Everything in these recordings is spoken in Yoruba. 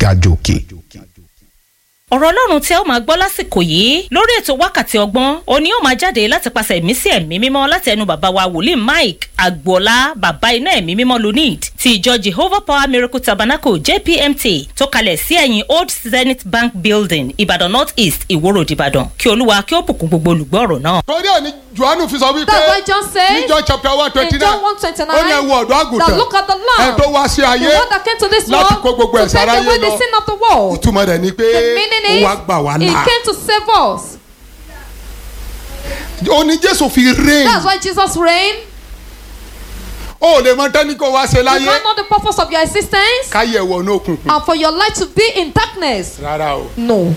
ga jòkè. ọ̀rọ̀ ọlọ́run tí ẹ ó máa gbọ́ lásìkò yìí lórí ètò wákàtí ọgbọ́n òní ó máa jáde láti pàṣẹ ẹ̀mí sí ẹ̀mí mímọ́ láti ẹnu bàbá wa wòlíì mike agboola bàbá iná ẹ̀mí mímọ́ lunid ti ìjọ jehovah power miracle tabernacle jpmt tó kalẹ̀ sí ẹ̀yìn old zenith bank building ìbàdàn north east ìwòrò ìbàdàn kí olúwa kí ó bùkún gbogbo olùgbọ́ ọ̀rọ̀ náà. torí ẹ̀ ní johannu fi sọ wípé That's why John said ní john chapter one twenty in John nine 129 ó ní ẹ wo ọ̀dọ́ that àgùntàn look at the ẹ lamb tó wá sí the ayé one that came to this láti world kó gbogbo to ẹ̀ṣẹ̀ take aráyé away the lọ. sin of the world. ìtumọ̀ rẹ̀ ni pé The meaning ó is wá gbà wá he là came to save us. ó ní jésù fi reign That's why Jesus reigned. ó lè mọ tẹ́ni kó wá ṣe You láyé can't know the purpose of your existence káyé ẹ̀wọ̀ ní òkùnkùn and for your life to be in darkness. rárá o No.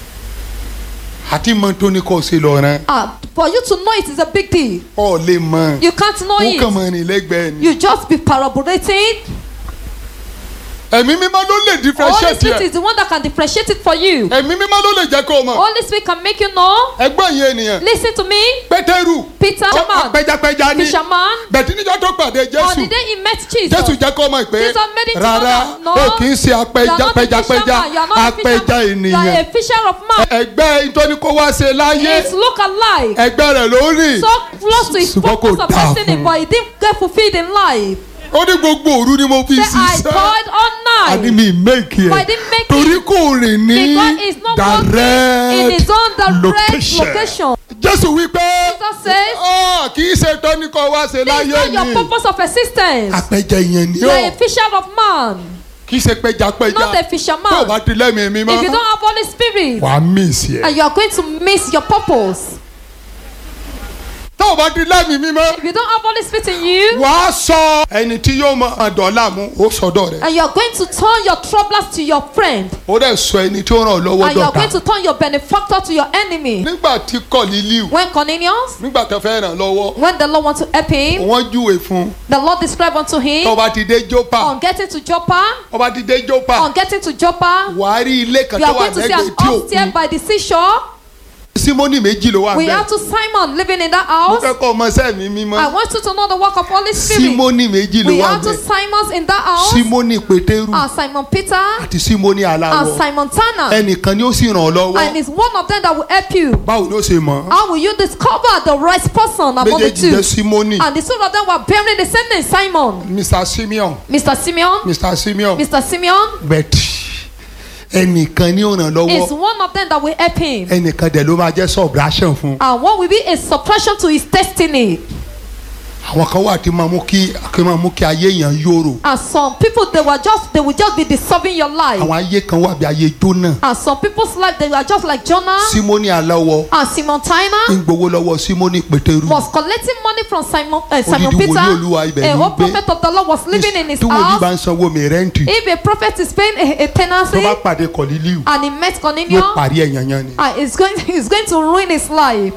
àti mọ tó ní kó ṣe lọ rán Ah, for you to know it is a big deal. ó lè mọ You can't know ó kàn it. mọ rìn lẹ́gbẹ̀ẹ́ ni You just be parabolating. ẹ̀mí mímọ́ ló lè Holy differentiate Spirit ẹ̀ is the one that can differentiate it for you. ẹ̀mí mímọ́ ló lè jẹ́ kó o mọ̀ Holy Spirit can make you know. ẹgbọ́n yìí ènìyàn Listen to me. pétérù Peter, ó- fisherman, apẹjapẹja ní fisherman. bẹ̀tí níjọ́ tó pàdé On jésù the day he met Jesus. jésù jẹ́ kó mọ̀ pé Jesus made it to know rárá that, no, ó kì í ṣe You are apẹja not a pẹjapẹja fisherman, you are not a apẹja fisherman, You are ènìyàn a fisher of man. ẹgbẹ́ ìtọ́ni kó wá ṣe láyé It's look alike. ẹgbẹ́ rẹ̀ ló rìn So close to his Ṣùgbọ́n kò purpose of dáa destiny, fún un. but he didn't get fulfilled in life. ó ní gbogbo òru ni mo fi Say, I ṣiṣẹ́ toiled all àní night. mi méèkì But I ẹ̀ didn't make torí it kò rìn ní because it's not working in direct his own direct location. location. jésù wípé Jesus says, ọ kì í ṣe tọ́ni kó wá ṣe This is láyé not your ni purpose of existence. apẹja ìyẹn ni You are ó a fisher of man, kì í ṣe pẹjapẹja not a tó o fisherman. bá ti lẹ́mìí mi If you mọ́ don't have Holy Spirit, wàá miss ẹ̀ and you are going to miss your purpose. tó o bá ti lẹ́mìí mi mọ́ If you don't have Holy Spirit in you, wàá sọ ẹni tí yóò mọ dọ́là mú ó sọdọ̀ rẹ̀ and you are going to turn your troublers to your friend, ó dẹ̀ sọ ẹni tí ó ràn ọ́ lọ́wọ́ and you are going dọ̀tà to turn your benefactor to your enemy. nígbà tí kọ̀lílíù When Cornelius, nígbà tó fẹ́ ràn lọ́wọ́ when the Lord wants to help him, wọ́n júwe fún un the Lord described unto tó him bá ti dé jópa on getting to Joppa, tó bá ti dé jópa on getting to Joppa, wàá rí ilé kan you tó are wà going to see lẹ́gbẹ̀ẹ́ an tí upstairs òkun by the seashore. símónì méjì ló wà We bẹ́ẹ̀ have two Simon living in that mo house. fẹ́ kọ́ ọmọ sẹ́mi mímọ́ I want you to know the work of Holy Spirit. símónì méjì ló We wà have two bẹ́ẹ̀ Simons in that house. símónì pétérù And Simon Peter àti símónì and aláwọ̀ Simon Tanner. ẹnìkan ni ó sì ràn ọ́ lọ́wọ́ And it's one of them that will help you. báwo ló ṣe mọ̀ How will you discover the right person among the méjèèjì two? jẹ́ símónì And the two of them were bearing the same name, Simon. mr simeon Mr. Simeon, mr simeon Mr. Simeon bẹ́ẹ̀ ẹnìkan ni ó ràn is lọ́wọ́ one of them that will help him. ẹnìkan dẹ̀ ló máa jẹ́ subtraction fún un. And what will be a suppression to his destiny? àwọn kan wà tí máa mú kí kí máa mú kí ayé èèyàn yòrò And some people they were just they will just be disturbing your life. àwọn ayé kan wà bí ayé jóná And some people's life they were just like Jonah símónì aláwọ̀ and Simon Tina. ń gbowó lọ́wọ́ símónì pétérù was collecting money from Simon, uh, Simon Odidi Peter. wòlíì Olúwa ibẹ̀ A ló whole ń gbé. prophet of the Lord was living in his tí wòlíì bá house. ń sanwó mi rẹ́ǹtì If a prophet is paying a, a tó tenancy bá pàdé kọ̀lílíù and he met yóò Cornelius, parí ẹ̀yàn yan ni. uh, it's going it's going to ruin his life.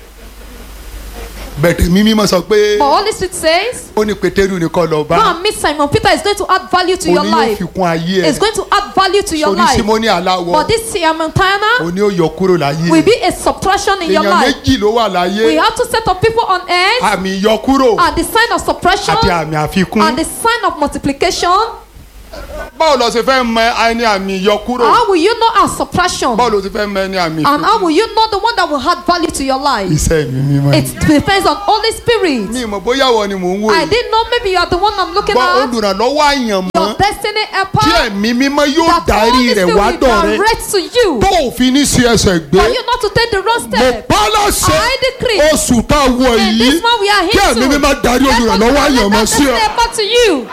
bẹ̀tẹ̀ mímí mọ̀ sọ pé But Holy Spirit says, ó ní pétérù ní kọ́ lọ go bá and meet Simon Peter. It's going to add value to ó your ní yóò life. fi kún ayé It's ẹ̀ going to add value to your sórí life. símónì aláwọ̀ But this Simon ó Tina ní ó yọ kúrò láyé will be a subtraction in your èèyàn life. méjì ló wà láyé We have to set up people on earth àmì ìyọkúrò and the sign of suppression àti àmì àfikún and the sign of multiplication. báwo lọ ṣe fẹ́ mọ ẹni àmì ìyọkúrò How will you know our suppression? báwo ló ṣe fẹ́ mọ ẹni àmì And how ìfikún will you know the one that will add value to your life? iṣẹ́ mi mímọ́ ni. It depends on Holy Spirit. mi ìmọ̀ bóyá wọ ni mò ń wò I yìí didn't know maybe you are the one I'm looking gbọ́ at. olùrànlọ́wọ́ àyànmọ́ Your destiny tí helper. ẹ̀mí mímọ́ yóò That darí Holy rẹ̀ Spirit wá will dọ̀ rẹ direct to you. tó òfin ní sí ẹsẹ̀ gbé For you not to take the wrong mo step. pa láṣẹ I decree. oṣù tá a wọ In yìí this month we are kí here ẹ̀mí to. mímọ́ darí Let us olùrànlọ́wọ́ let àyànmọ́ that sí destiny ọ. helper to you.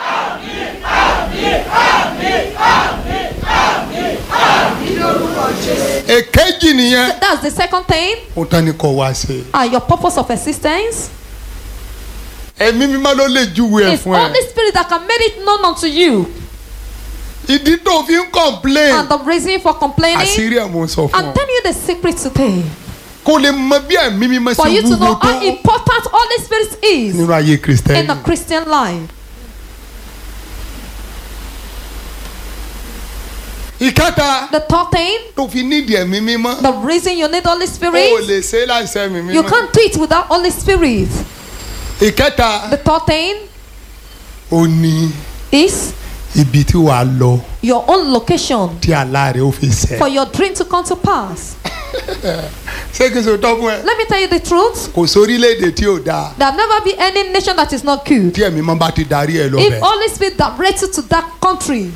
èkejì nìyẹn That's the second thing. ó tán ni kò wá ṣe And your purpose of existence. ẹ̀mí mímọ́ ló lè júwe ẹ̀ It's fún ẹ Holy Spirit that can make it known unto you. ìdí tó fi ń complain And the reason for complaining. àṣírí ẹ̀ mo ń sọ fún I'm ọ telling you the secret today. kó lè mọ bí ẹ̀mí mímọ́ For ṣe you to know wúwo tó how important Holy Spirit is nínú ayé in kristẹni the Christian life. ìkẹta The third thing, tó fi nídìí ẹ̀mí mímọ́ the reason you need Holy ó Spirit, lè ṣe é láìsẹ́ ẹ̀mí you mímọ́ can't do it without Holy Spirit. ìkẹta The third thing ó ní is ibi tí wàá lọ your own location tí àlá rẹ ó fi ṣẹ. for your dream to come to pass. ṣé kí n sọ tọ́ fún ẹ. Let me tell you the truth. kò sórílẹ̀-èdè tí ò dáa There'll never be any nation that is not good. tí ẹ̀mí mọ́ bá ti darí ẹ lọ If bẹ̀. Holy Spirit directs you to that country,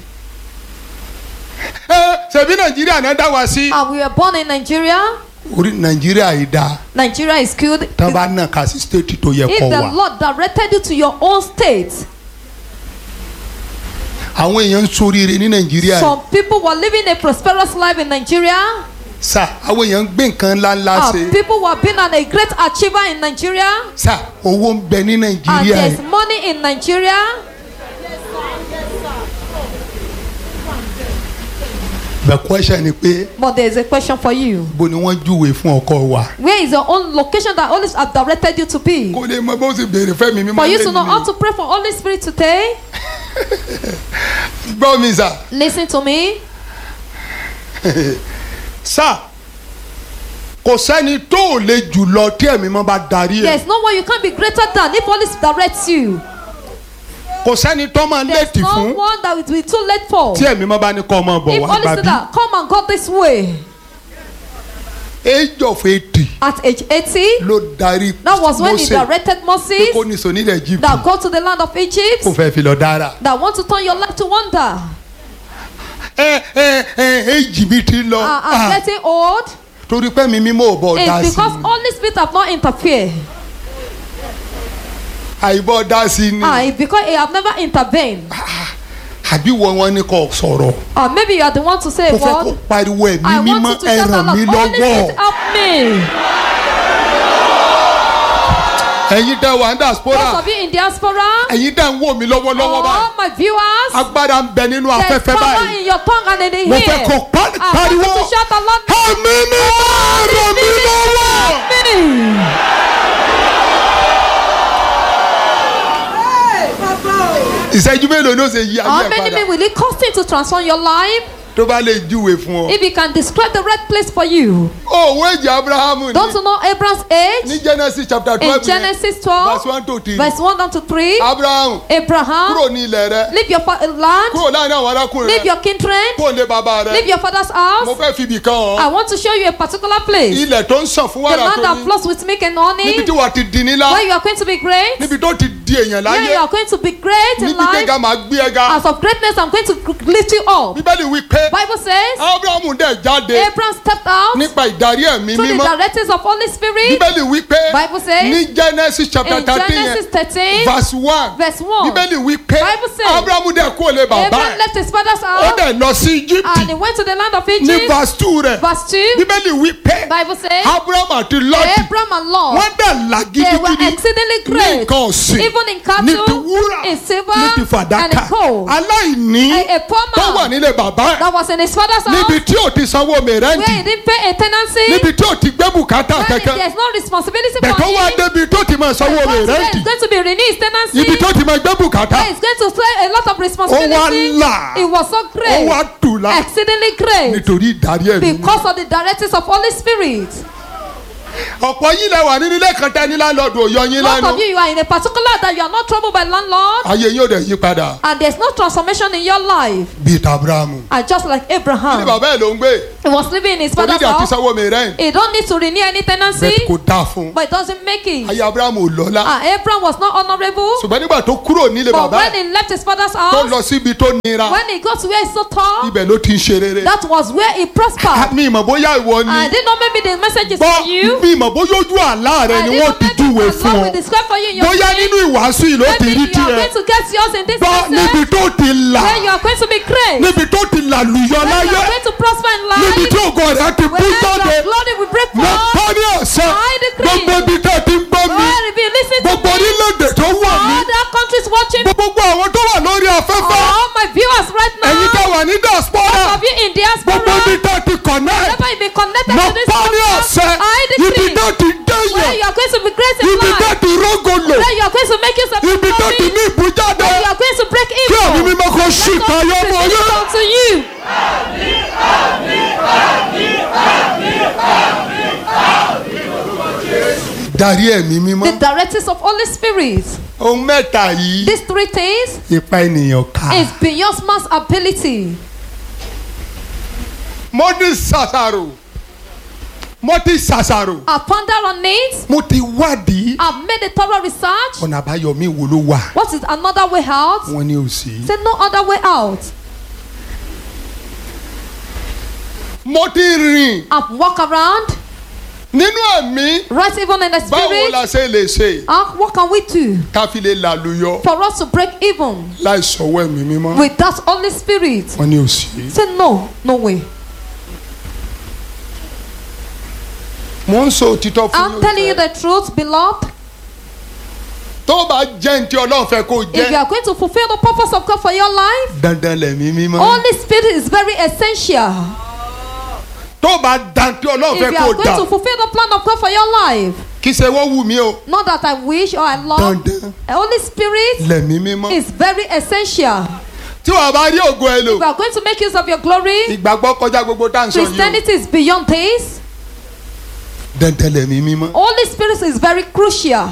ẹ ṣèbí nàìjíríà náà dá wa sí. and we were born in Nigeria, orí nàìjíríà yìí dáa Nigeria is good. tán bá nà ká sí stéètì tó yẹ If kọ́ the wa. Lord directed you to your own state, àwọn èèyàn ń soríire ní nàìjíríà yìí. some people were living a prosperous life in Nigeria. sà àwọn èèyàn ń gbé nǹkan ńláńlá Uh, ṣe. people were being an, a great achiever in Nigeria, sà owó ń bẹ ní and nàìjíríà there's yìí. money in Nigeria. the question ni pé But there's a question for you. bó ni wọ́n júwe fún ọkọ wa. Where is your own location that Holy Spirit have directed you to be? kó lè mọ bó ṣe béèrè fẹ́mi mímọ́ For you to know how lẹ́yìn to pray for Holy Spirit today, mi. gbọ́ mi sà. listen to me. sà kò sẹ́ni tó ò lè jù lọ tí ẹ̀mí mọ́ bá darí ẹ̀. There's no one you can be greater than if Holy Spirit directs you. kò sẹ́ni tó máa There's léètì no fún one that will be too late for. tí ẹ̀mí mọ́ bá ní kọ́ ọmọ bọ̀ If wá Holy gbà Spirit bí. that come and go this way age of eighty at age 80, ló darí that was when he Mósè directed pé Moses kó ní sọ nílẹ̀ Egypt that go to the land of Egypt kó fẹ́ fi lọ dára. that want to turn your life to wonder. ẹ ẹ ẹ age mi ti lọ Uh, Ah, I'm getting old. torí pé mi mímọ́ ò bọ̀ dá It's sí because i Holy Spirit have not interfered. àìbọ̀ dá sí i ni Ah, it's because he have never intervened. àbí wọ́n wọn ní kò sọ̀rọ̀ Or maybe you are the one to say, kó fẹ́ kó God, pariwo ẹ̀mí I mímọ́ want you to ẹ shout ràn out, mí Holy lọ́wọ́ Spirit, help me. ẹ̀yin tẹ́ wà ní Those diaspora of you in diaspora, ẹ̀yin tẹ́ ń wò mí lọ́wọ́lọ́wọ́ báyìí all my viewers, agbára ń bẹ nínú there's afẹ́fẹ́ power báyìí in your tongue and in the mo ear. fẹ́ kó pa- I want pariwo you to shout aloud, ẹ̀mí mímọ́ ràn mí lọ́wọ́. me. ìṣẹ́jú mélòó ló ṣe yí ayé How ẹ̀ many padà men will it cost him to transform your life? tó bá lè júwe fún ọ. If he can describe the right place for you. òwò èjì abrahamu Don't ní you know Abraham's age? ní genesis chapter In twelve Genesis verse 12, one to three verse 1 down to 3, abrahamu Abraham, kúrò ní ilẹ̀ rẹ leave your fa- land, kúrò láàrin àwọn arákùnrin leave rẹ your kindred, kúrò lé bàbá leave rẹ your father's mo house. fẹ́ fi ibì kan I hàn want to show you a particular place. ilẹ̀ tó ń sàn fún The wàrà land tó that ní flows with milk and níbi honey, tí wàá ti di nílá where you are going to be great, níbi tó ti di èèyàn where you láyé are going to be great in níbi tẹ́gà life. máa gbé ẹ ga As of greatness, I'm going to lift you up. bíbélì wí pé Bible says abrahamu dẹ̀ jáde Abraham stepped out nípa ìdarí ẹ̀mí through the mímọ́ directives of Holy Spirit. bíbélì wí pé Bible says ní genesis chapter In thirteen yẹn Genesis 13, verse one verse 1, bíbélì wí pé Bible says, abrahamu dẹ̀ kúrò lé bàbá Abraham ẹ̀ left his father's ó house dẹ̀ lọ sí egypt and he went to the land of ní Egypt. verse two rẹ̀ Verse 2, bíbélì wí pé Bible says abraham àti lọ́ọ̀tì Abraham and Lot, wọ́n dẹ̀ là they were gidigidi exceedingly ní great, nǹkan ọ̀sìn even in ní ti cattle, wúrà in silver, ní ti and fàdákà in gold. aláìní A, a poor tó wà man nílé bàbá ẹ̀ that was in his father's níbi house tí ò ti sanwó where mẹ́rẹ́ǹtì he didn't pay a tenancy, níbi tí ò ti gbé bùkátà when kẹ̀kẹ́ there's no responsibility bẹ̀ for tó wá him. débi tó ti máa sanwó But today mẹ́rẹ́ǹtì he's going to be renewing his tenancy. ibi tó ti máa gbé bùkátà Where he's going to play a lot of responsibility. Ó wá là. It was so ó great. wá tù lá Exceedingly great. nítorí ìdarí ẹ̀mí Because of the directives of Holy Spirit. ọ̀pọ̀ yín lẹ wà nínú ilé kan tẹ́ ní láńlọ́ọ̀dù òyọ yín Most lánàá of you, you are in a particular that you are not troubled by landlord ayé yín ò dẹ̀ yí padà and there's no transformation in your life. bíi tabrahamu And just like ní Abraham, bàbá ẹ̀ ló ń gbé he was living in his father's onídìí àti house. sanwó mẹ́rẹ́ǹtì He don't need to renew any tenancy, bẹ́ẹ̀ kò dáa fún un but it doesn't make it. ayé abrahamu ò lọ́lá And Abraham was not honorable, ṣùgbọ́n nígbà tó kúrò nílé but bàbá when ẹ̀ he left his father's tó house, lọ síbi tó nira when he got to where he's so tall, ibẹ̀ ló ti ń ṣe rere that was where he prospered. mi ìmọ̀ bóyá ìwọ ni I didn't know maybe the message is bọ́ for you. mi ìmọ̀ bóyá ojú àlá rẹ I ni didn't wọ́n know ti maybe júwe the fún Lord ọ will describe for you in your bóyá dream. nínú ìwàásù yìí ló ti Maybe rí you are tiẹ̀ going to get yours in this bọ́ níbi message tó ti là where you are going to be great. níbi tó ti làlùyọ Where you láyé are going to prosper in níbi life. tí ògo rẹ ti bú Where jáde your glory will break mo forth. kọ́ ní ọ̀sẹ̀ I decree. gbogbo ibi tẹ́ ẹ ti ń gbọ́ mi Where if you listen to gbogbo me, orílẹ̀-èdè tó wà mí other countries watching, gbogbo àwọn tó wà lórí afẹ́fẹ́ all my viewers right ẹ̀yin tẹ́ now, wà ní diaspora of you in gbogbo diaspora, ibi tẹ́ ẹ ti connect wherever you be connected mo to this kọ́ ní ọ̀sẹ̀ program, I ibi decree tẹ́ ẹ ti where dẹ́yẹ̀ you are going to be great in ibi tẹ́ ẹ life, ti rógolo where you are going to make yourself ibi tẹ́ ẹ ti glory, ní ìbújáde where you are going to break kí ẹ̀mí evil. mímọ́ kó ṣì Let tayọ us mọ́ present yẹn. it unto you. darí ẹ̀mí mímọ́ The directives of Holy Spirit. ohun mẹ́ta yìí These three things ipa ènìyàn ká. is beyond man's ability. mo ti ṣàṣàrò mo ti ṣàṣàrò I've pondered on it. mo ti wádìí I've made a thorough research. ọ̀nà àbáyọ mi wo ló wà What is another way out? wọ́n ní ò sí. Say no other way out. mo ti rìn I've walked around. nínú ẹ̀mí Right even in the báwo la spirit. ṣe lè ṣe Ah, what can we do ká fi lè làlùyọ for us to break even láì sọ̀wọ́ ẹ̀mí mímọ́ with that Holy Spirit? wọ́n ní ò sí. Say no, no way. mo ń sọ òtítọ́ fún I'm telling you the truth, beloved. tó bá jẹ́ ní tí ọlọ́run fẹ́ kó If you jẹ́ are going to fulfill the purpose of God for your life, dandan lẹ̀mí mímọ́ Holy Spirit is very essential. tó bá dan tí ọlọ́run If fẹ́ you kó are going dà to fulfill the plan of God for your life, kì í ṣe wọ́n wù mí o not that I wish or I love, dandan Holy Spirit lẹ̀mí mímọ́ is very essential. tí wàá bá rí ògo ẹ lò If you are going to make use of your glory, ìgbàgbọ́ kọjá gbogbo tá à ń sọ yìí o Christianity is beyond this. dandan lẹ̀mí mímọ́ Holy Spirit is very crucial.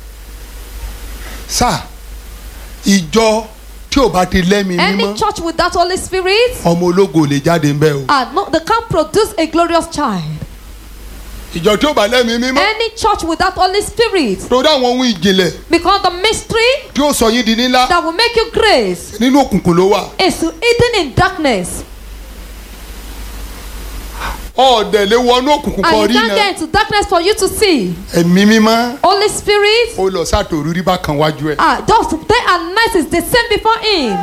sá ìjọ tí ò bá ti lẹ́mí Any mímọ́ church with that Holy Spirit, ọmọ ológo ò lè jáde ń bẹ́ o ah, no, they can't produce a glorious child. ìjọ tí ò bá lẹ́mí mímọ́ Any church with that Holy Spirit, torí àwọn ohun ìjìnlẹ̀ because the mystery tí ó sọ yín di nílá that will make you grace nínú òkùnkùn ló wà is hidden in darkness. ọ̀ọ́dẹ̀ lè wọnú òkùnkùn kan And rí you can't náà get into darkness for you to see. ẹ̀mí mímọ́ Holy Spirit, ó lọ sátòrú rí bákan wájú ẹ̀ ah, just day and night is the same before Him.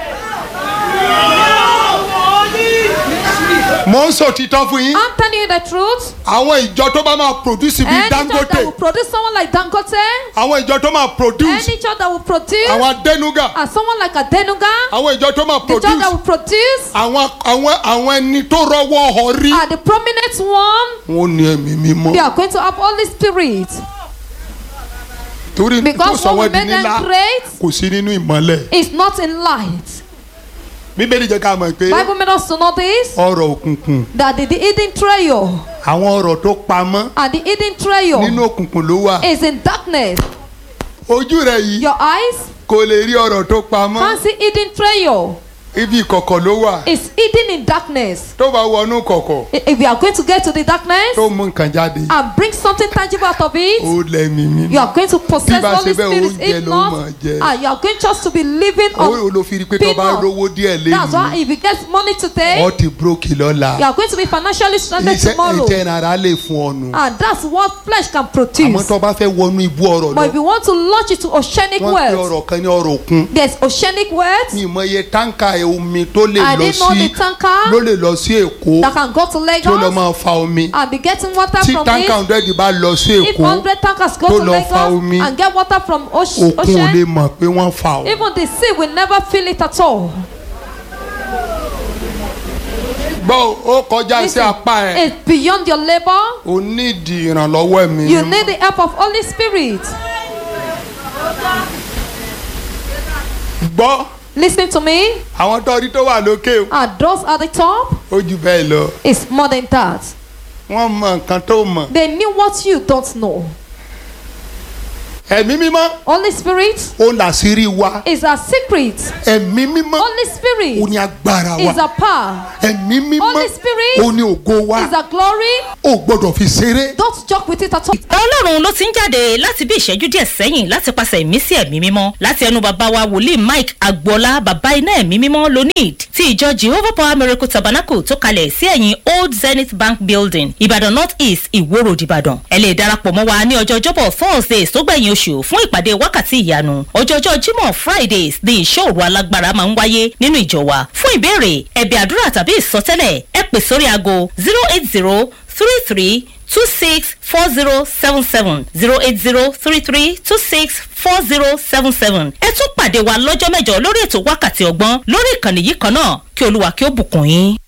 mo ń sọ òtítọ́ fún yín I'm telling you the truth. àwọn ìjọ tó bá máa produce bíi Any church dangote that will produce someone like Dangote, àwọn ìjọ tó máa produce any church that will produce àwọn adẹnuga uh, someone like Adenuga, àwọn ìjọ tó máa the church that produce will produce àwọn àwọn àwọn ẹni tó rọwọ́ họ rí uh, the prominent one, wọn ò ní ẹ̀mí mímọ́ they are going to have Holy Spirit. torí tó Because sọ what wọ́n will di make nílá them great kò sí nínú ìmọ́lẹ̀ is not in light. bíbélì jẹ́ ká mọ̀ pé Bible made us to know this ọ̀rọ̀ òkùnkùn that the, the hidden treasure àwọn ọ̀rọ̀ tó pamọ́ and the hidden treasure nínú òkùnkùn ló wà is in darkness. ojú rẹ̀ yìí Your eyes kò lè rí ọ̀rọ̀ tó pamọ́ can't see hidden treasure. ibi ìkọ̀kọ̀ ló wà It's hidden in darkness. tó bá wọnú kọ̀kọ̀ I- If you are going to get to the darkness tó mú nǹkan jáde and bring something tangible out of it, ó lẹ́mí mímọ́ you are going to possess Bí bá Holy ṣe bẹ́ẹ̀, Spirit. oúnjẹ If ló not, máa jẹ. ah, you are going just to be living ó on ló fi rí pé tó bá peanut. rówó díẹ̀ That's why lẹ́yìn if you get money today, ọ́ ti brókì lọ́la you are going to be financially stranded iṣẹ́ tomorrow. ẹ̀jẹ̀ ara lè fún ọ̀nù And that's what flesh can àmọ́ produce. tó bá fẹ́ wọnú ibú ọ̀rọ̀ But lọ if you want to launch it to oceanic wọ́n pe wealth, ọ̀rọ̀ kan ní ọ̀rọ̀ òkun there's oceanic wealth ní ìmọ̀ye táǹkà omi tó lè I lọ didn't know sí the tanker ló lè lọ sí èkó that can go to tó lọ Lagos máa fa omi and be getting water tí from táǹkà it. hundred bá lọ sí If èkó 100 tankers go tó to lọ fa omi, Lagos and get water from oce- òkun ò lè ocean, mọ̀ pé wọ́n fa o. even the sea will never feel it at all. gbọ́ ó kọjá sí Listen, apá ẹ̀ it's beyond your labor. o nídìí ìrànlọ́wọ́ ẹ̀mí You mímọ́. need the help of Holy Spirit. gbọ́ Listen to me. àwọn tó rí tó wà lókè o And those at the top ó jù bẹ́ẹ̀ lọ is more than that. wọ́n mọ nǹkan tó mọ̀ They knew what you don't know. ẹ̀mí mímọ́ Holy Spirit ó làṣírí wa is a secret. ẹ̀mí mímọ́ Holy ó Spirit ní agbára is wa a power. ẹ̀mí mímọ́ Holy Spirit ó ní ògo wa is a glory. ó gbọ́dọ̀ fi ṣeré Don't joke with it at all. ọlọ́run ló ti ń jáde láti bí ìṣẹ́jú díẹ̀ sẹ́yìn láti pàṣẹ ìmísí ẹ̀mí mímọ́ láti ẹnu bàbá wa wòlíì mike agboola bàbá iná ẹ̀mí mímọ́ lonid ti ìjọ jehovah power miracle tabernacle tó kalẹ̀ sí ẹ̀yìn old zenith bank building ìbàdàn north east ìwó road ìbàdàn ẹ lè darapọ̀ mọ́ wa ní ọjọ́ ọjọ́bọ̀ thursdays tó gbẹ̀yìn oṣù fún ìpàdé wákàtí ìyanu ọjọ́jọ́ jímọ̀ fridays ní ìṣòro alágbára máa ń wáyé nínú ìjọ wa fún ìbéèrè ẹ̀bẹ̀ àdúrà tàbí ìsọtẹ́lẹ̀ ẹ pè sórí aago zero eight zero three three two six four zero seven seven zero eight zero three three two six four zero seven seven. ẹ tún pàdé wa lọ́jọ́ mẹ́jọ lórí ètò wákàtí ọgbọ́n lórí ìkànnì yìí kan náà kí olúwa kí ó bùkún yín.